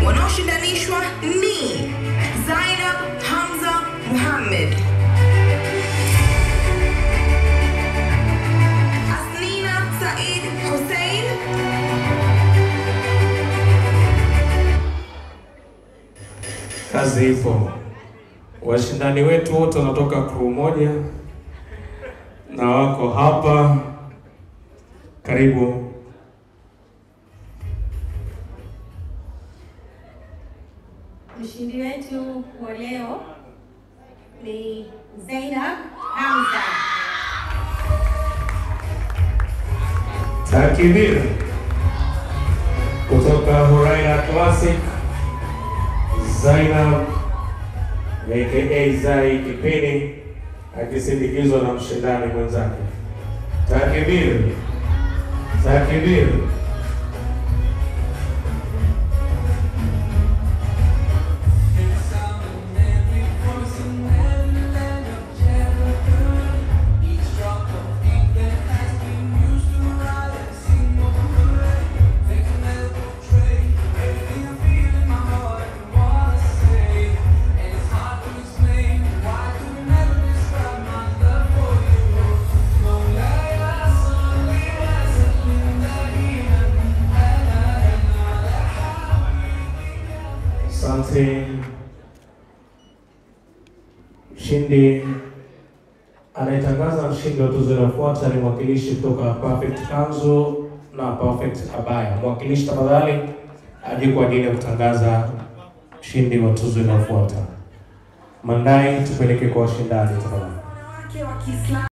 Wanaoshindanishwa ni Zainab Hamza Muhammad, Asnina Said Hussein, Kazi ipo. Washindani wetu wote wanatoka crew moja na wako hapa. Karibu. Mshindi wetu wa leo ni Zainab Hamza. Takbir kutoka Huraira Classic, Zainab aka Zai Kipini akisindikizwa na mshindani mwenzake. Takbir, takbir. Asante. Mshindi anayetangaza mshindi wa tuzo inayofuata ni mwakilishi kutoka Perfect Kanzu na Perfect Abaya. Mwakilishi tafadhali aje kwa ajili ya kutangaza mshindi wa tuzo inayofuata. Mandai, tupeleke kwa washindani tafadhali. wanawake wa Kiislamu